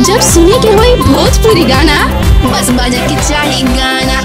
जब सुने के होई भोजपुरी गाना बस बजे के चाही गाना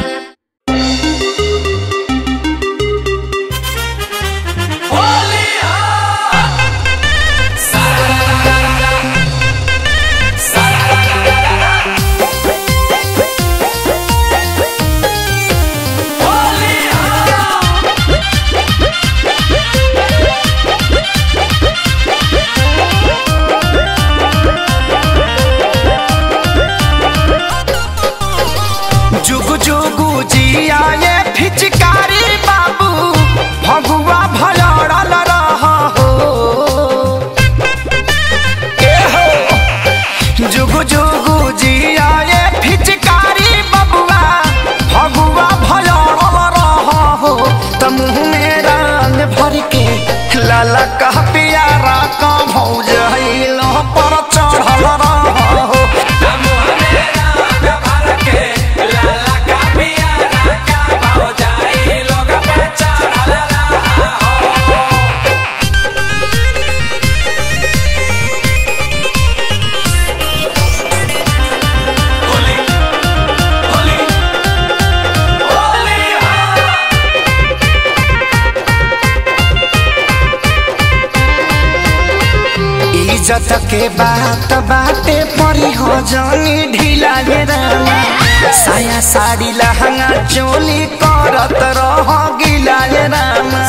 जुगु जुगु जिया ये फिचकारी बाबू भगुआ भलड़ल रह हो ए हो जुगु जुगु जिया ये फिचकारी बबुआ भगुआ भलड़ल रह हो त मुँह में रंग भर के लाला कह पियारा का भौज हिलो पर चढ़ल रह हो इज्जत के बात बाटे परी हो जानी ढीला ये रामा साया साड़ी लहंगा चोली करत रह गिला ये रामा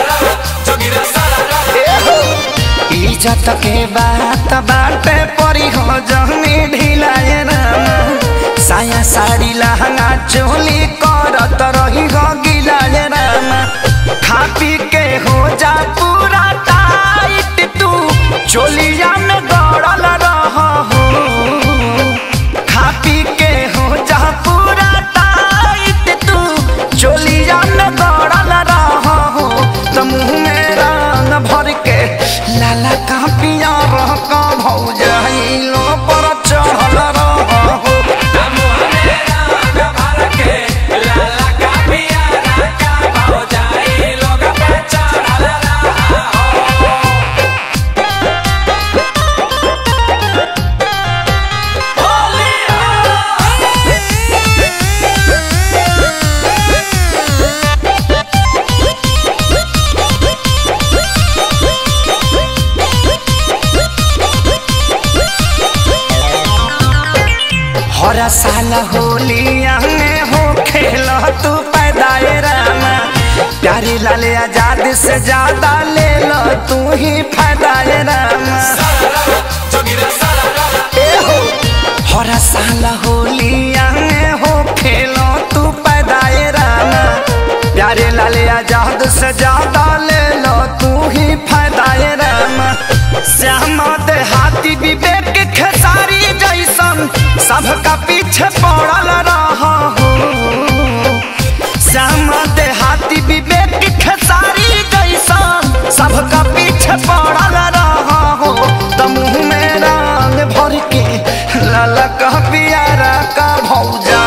ए हो, इज्जत के बात बाटे परी हो जानी ढीला ये रामा साया साड़ी लहंगा चोली करत रही हो गिला ये रामा खा पी के हो जा पूरा टाइट तू चोलिया में गड़ल रह हो खा पी के हो जा पूरा टाइट तू चोलिया में गड़ल रह हो तो मुँह में रंग भर के लाला का पिया रह का भौज लो पर चढ़ल रह हो हर साल होलिया में हो खेल तू पैदाए रामा प्यारी लाल आजाद से ज्यादा ले लो तू ही फायदाए रामा ए हो हर साल होलिया में हो खेल तू पैदाए रामा प्यारे लाल आजाद से ज्यादा ले लो तू ही फायदाए रामा श्याम देहाती विवेक खेसारी जैसन सबका पीछे पड़ल रह हो श्याम देहाती विवेक खेसारी जैसन सबका पीछे पड़ल रह हो त मुँह में रंग भर के लाला कह पियारा का भौजा